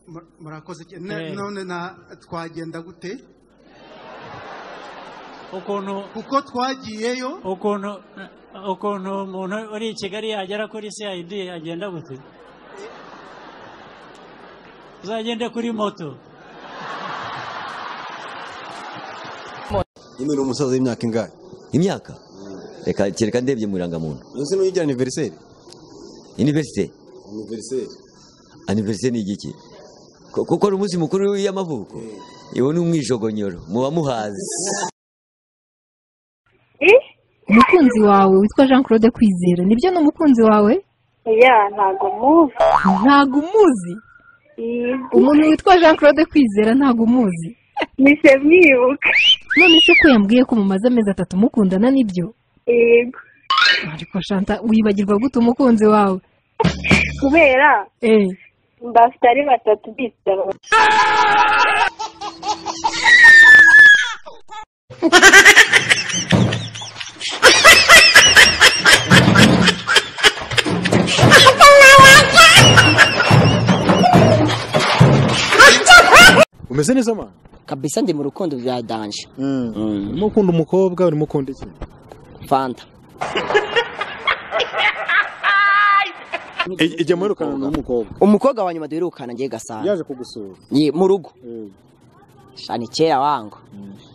Mur- murakoze cyane Eh. Ne- none na twagenda gute ukuntu kuko twagiyeyo ukuntu ukuntu umuntu uri i kigali yagera kuri cid agenda gute uzagende kuri moto nyine uri umusaza w'imyaka ingahe imyaka reka kereka ndebye mu irangamuntu ese n'uyigira aniveriseri iniverisite aniveriseri aniverisite ni igiki Ko- kuko ari umunsi mukuru y'amavuko iwo ni umwijogonyoro muba muhazi umukunzi wawe witwa jean claude kwizera nibyo ni umukunzi wawe ya ntago muzi ntago umuzi Iyi- umuntu witwa jean claude kwizera ntago umuzi mpise mwibuka none se ko yambwiye ko mumaze amezi atatu mukundana nibyo yego ariko shanta wibagirwa gute umukunzi wawe kubera eee mbafite ari batatu bitaba umeze neza ma kabisa ndi mu rukundo bya danje urimo ukunda umukobwa urimo ukunda iki fanta I- ijya muherukana n'umukobwa umukobwa wa nyuma duherukana ngiye gasana yaje kugusura Ye, mu rugo Sha, ni kera wangu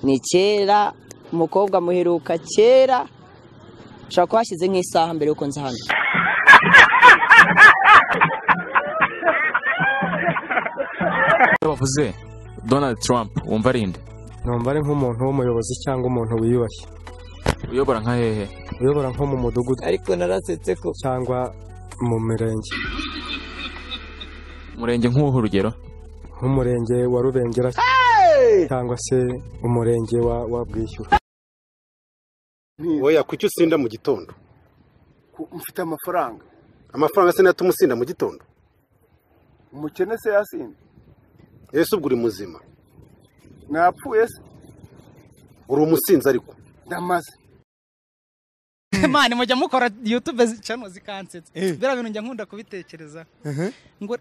ni kera umukobwa muheruka kera ushobora kuba hashyize nk'isaha mbere y'uko nza hano bavuze donald trump wumva ari nde numva ari nk'umuntu w'umuyobozi cyangwa umuntu wiyubashye uyobora nka hehe uyobora nko mu mudugudu ariko narasetse ko cyangwa mu mirenge umurenge nk'uwuhe urugero nk'umurenge wa rubengera cyangwa se umurenge wa wa bwishyura Oya kuki usinda mu gitondo mfite amafaranga amafaranga se natuma usinda mu gitondo umukene se yasinze ese ubwo uri muzima napfuye se uri umusinzi ariko ndamaze mani mujya mukora yutube cano zikansetsa biriya bintu njya nkunda kubitekereza ngo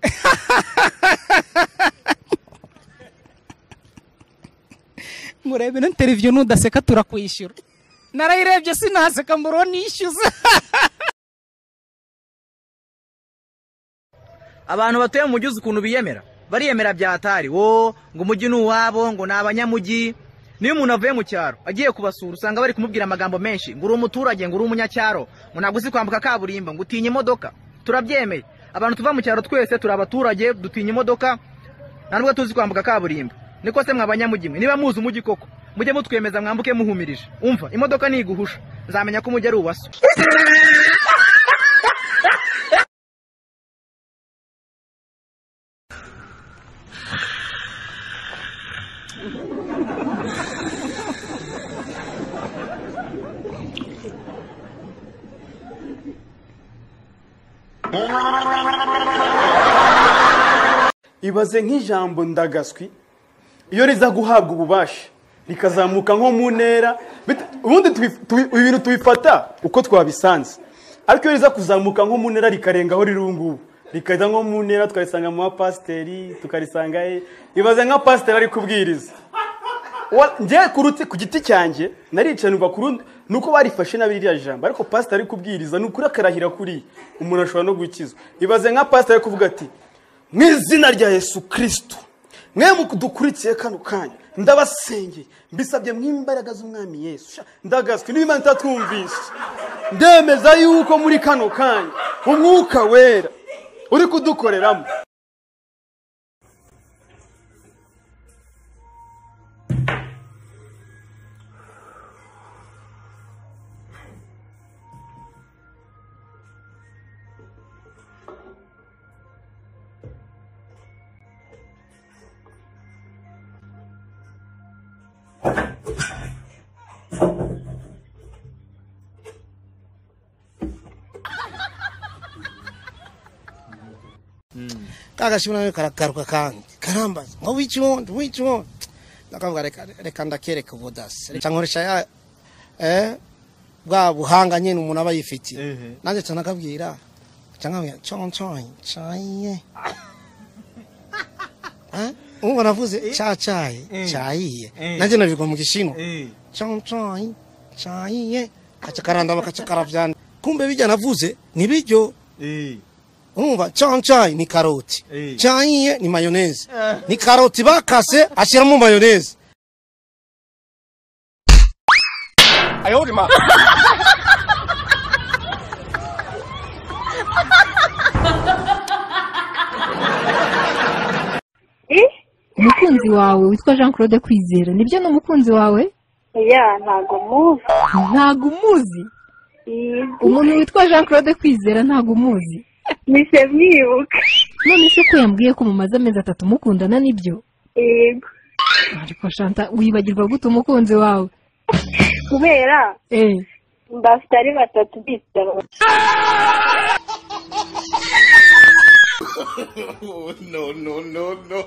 ngo urebe ino interiviyu nudaseka turakwishyura narayirebye sinaseka mbura nishyuza abantu batuye mu mujyi uzi ukuntu biyemera bariyemera byatari wo ngo umujyi ni uwabo ngo ni abanyamujyi niyo umuntu avuye mu cyaro agiye kubasura usanga bari kumubwira amagambo menshi ngo uri umuturage ngo uri umunyacyaro ngo ntabwo uzi kwambuka kaburimbo ngo utinya imodoka turabyemeye abantu tuva mu cyaro twese turi abaturage dutinya imodoka nta nubwo tuzi kwambuka kaburimbo niko se mwa banyamujyi mwe niba muzi umujyi koko mujye mutwemeza mwambuke muhumirije umva imodoka niguhusha nzamenya ko umujyi ari uwaso ibaze nk'ijambo ndagaswi iyo riza guhabwa ububasha rikazamuka nko mu ntera bit- ubundi tubi- tubi- ibintu tubifata uko twabisanze ariko iyo riza kuzamuka nko mu ntera rikarenga aho riri ubu ngubu rikajya nko mu ntera tukarisanga mu bapasiteri tukarisanga he ibaze nka pasiteri ari kubwiriza Wa- njye ku ruti- ku giti cyanjye naricaye numva ku rundi ni uko barifashe nabi ririya jambo ariko pasiteri ari kubwiriza ni ukuri akarahira kuriya umuntu ashobora no gukizwa ibaze nka pasiteri ari kuvuga ati mu izina rya yesu kirisito mwe dukurikiye kano kanya ndabasengeye mbisabye mu imbaraga z'umwami yesu Sha, ndagazwe niba ntatwumvise ndemeza yuko muri kano kanya umwuka wera uri kudukoreramo kagashimira nawe karagaruka kandi karambaza ngo wica uwundi wica uwundi ndakavuga reka reka ndakereka ubudasi reka nkoresha ya eh, bwa buhanga nyine umuntu aba yifitiye nanjye cyane akabwira cyangwa nkonconye ubu navuze cyacaye cyayiye nanjye nabivuga mu gishinwa cyayi cyayiye kacakaranda bakacakarabyana kumbe bijya navuze ni biryo urumva cyayi ni karoti Eh. cyayiye ni mayoneze Eh. ni karoti bakase ashyiramo mayoneze I hold him up. umukunzi wawe witwa jean claude kwizera nibyo ni umukunzi wawe ya ntabwo muzi ntabwo umuzi umuntu witwa jean claude kwizera ntabwo umuzi mpise mwibuka none se ko yambwiye ko mumaze amezi atatu mukundana nibyo yego ariko shanta wibagirwa gute umukunzi wawe kubera eh mbafite ari batatu bitaba no, no, no, no.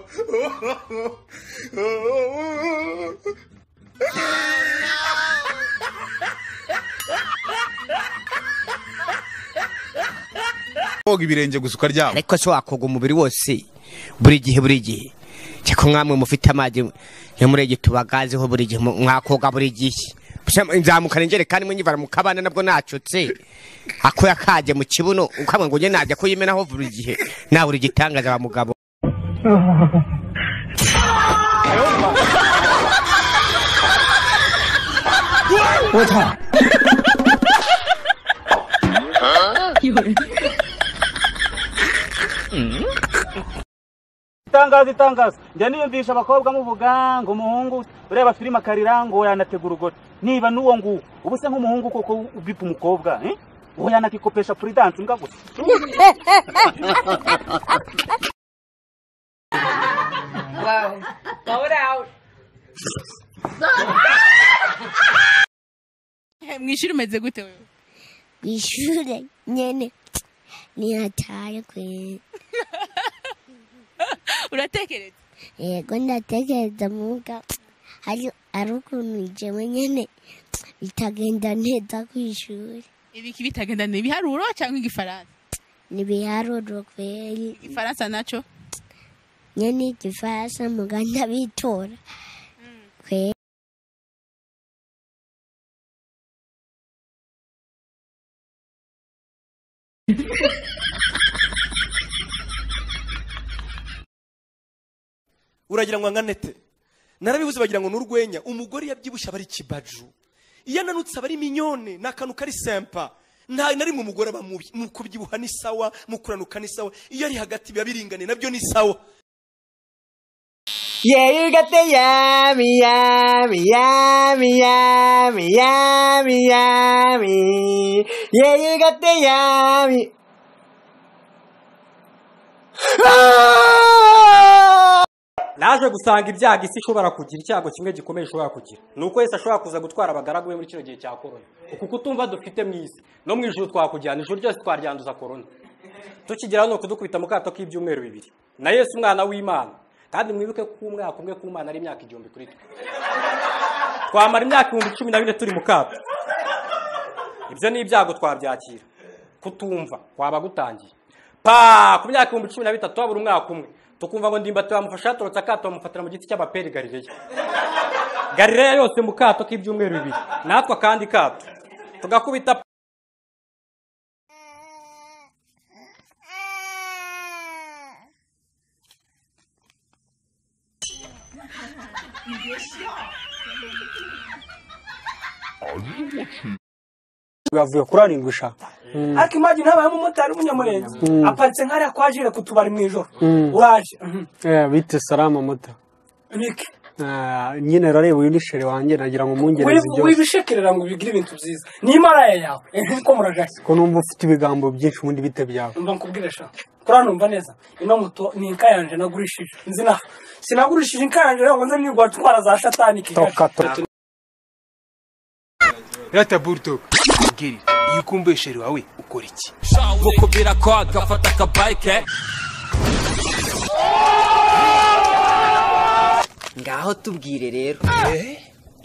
koga ibirenge gusa ukaryama ariko se wakoga umubiri wose buri gihe buri gihe cyako mwamwe mufite amazi ntimurege tubagazeho buri gihe mu- mwakoga buri gihe Busa nzamukana injerekani mwe nyivara mu kabana nabwo nacutse ako yakaje mu kibuno ukabwa ngo njye najya kuyimenaho buri gihe nawe uri igitangaza wa mugabo itangazo itangazo njya niyumvisha abakobwa muvuga ngo umuhungu ureba filime akarira ngo yanategura urugori niba n'uwo nguwo ubu se nk'umuhungu koko ubipa umukobwa eh? uwo yanakikopesha puridansi mbwa gusa Wow. Blow it out. mu ishuri umeze gute wewe ishuri nyene nihataye kwera uratekereza yego ndatekereza muga hari ari ukuntu jewe nyene bitagenda neza ku ishuri ibiki bitagenda ni ibiharuro cyangwa igifaransa nibiharuro kweri igifaransa nacyo nyene igifaransa muga ndabitora kweri uragira ngo anganete narabibuze bagira ngo ni urwenya umugore yabyibushye aba ari ikibaju iyo ananutse aba ari minyone ni akantu kari sempa nta na rimwe umugore aba mubi mu kubyibuha ni sawa mu kuranuka ni sawa iyo ari hagati biba biringane nabyo ni sawa Yeah, you got the yummy, yummy, yummy, yummy, yummy, yummy. Yeah, you got the yummy. naje gusanga ibyago isi ishobora kugira icyago kimwe gikomeye ishobora kugira ni uko yesu ashobora kuza gutwara abagaragu be muri kino gihe cya korona uku kutumva dufite mu isi no mu ijuru twakujyana ijuru ryose twaryanduza korona tukigera hano kudukubita mu kato k'ibyumweru bibiri na yesu umwana w'imana kandi mwibuke ko umwaka umwe k'umwana ari imyaka igihumbi kuri twe twamara imyaka ibihumbi cumi na bine turi mu kato ibyo ni ibyago twabyakira kutumva kwaba gutangiye pa ku myaka ibihumbi cumi na bitatu habura umwaka umwe tukumva ngo ndimbati bamufasha yatorotse akato bamufatira mu giti cy'amaperi galileya galileya yose mu kato k'ibyumweru bibiri natwe akandi kato tugakubita bavuye kuri arindwi sha ariko imagine habaye umumotari w'umunyamurenge Mm. aparitse nk'ariya kwa jire ku tubari mu ijoro Mm. uraje Eh, bite salama muto bike Eh, nyine rareba uyu nishere wanjye nagira ngo umwongereze byose wibishekerera ngo bigire ibintu byiza ni imara yawe nkuko muragaye ko numva ufite ibigambo byinshi ubundi bite byawe mba nkubwire sha kuri hano numva neza ino moto ni inka yanje nagurishije nzina sinagurishije inka yanje rero ngo nze nirwa twara za shatani kigali rata burudoga mbwira iyo ukumbuye sheri wawe ukora iki nk'uko birakwaga fata akabayike ngaho tubwire rero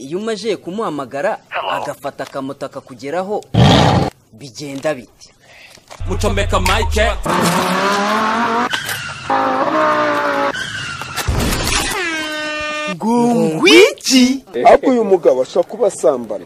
iyo umaze kumuhamagara agafata akamoto akakugeraho bigenda bite mucomeka mayike ngwiki ariko uyu mugabo ashobora kuba asambana